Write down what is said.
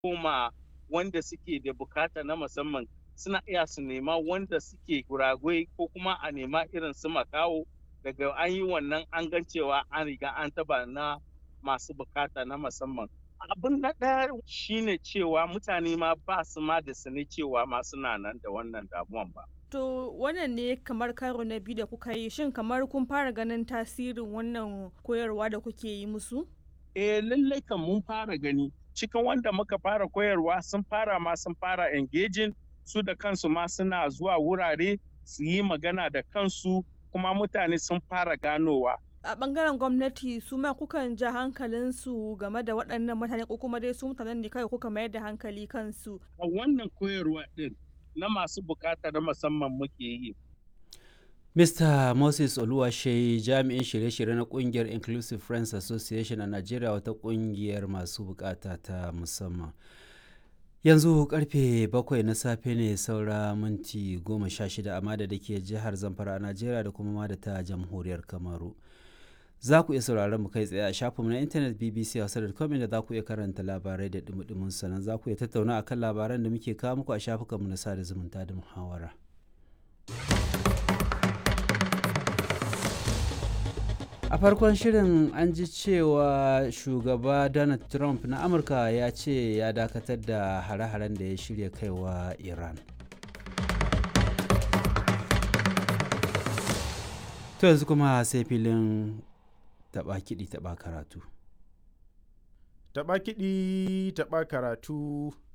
koma wanda suke da bukata na musamman suna iya su nema wanda suke guragwai ko kuma a nema irin su makawo daga an yi wannan an gan cewa an riga an taba na masu bukata na musamman abin na ɗaya shine cewa mutane ma ba su ma da sani cewa ma suna nan da wannan damuwan ba To wannan ne kamar karo na biyu da kuka yi shin kamar kun fara ganin tasirin wannan koyarwa da kuke yi musu? Eh lallai kan mun fara gani cikin wanda muka fara koyarwa sun fara ma sun fara engaging su da kansu ma suna zuwa wurare su yi magana da kansu kuma mutane sun fara ganowa. A bangaren gwamnati su ma kukan ja hankalinsu game da waɗannan mutane ko kuma dai su mutanen ne kawai kuka mayar da hankali kansu. A wannan koyarwa ɗin na masu bukata na musamman muke yi. Mr. Moses Oluwashe jami'in shirye-shirye na kungiyar Inclusive Friends Association a Najeriya wata kungiyar masu bukata ta musamman. Yanzu karfe bakwai na safe ne saura minti goma sha shida amma da ke jihar Zamfara a Najeriya da kuma ma da ta jamhuriyar Kamaru. Za ku iya sauraron mu kai tsaye a shafinmu na intanet BBC Hausa.com da za ku iya karanta labarai da dumudumin sannan za ku iya tattauna akan labaran da muke kawo muku a shafukanmu na sada zumunta da muhawara. a farkon shirin an ji cewa shugaba donald trump na amurka ya ce ya dakatar da hare-haren da ya shirya kaiwa iran to yanzu kuma sai filin taba kiɗi taba karatu taba kiɗi taba karatu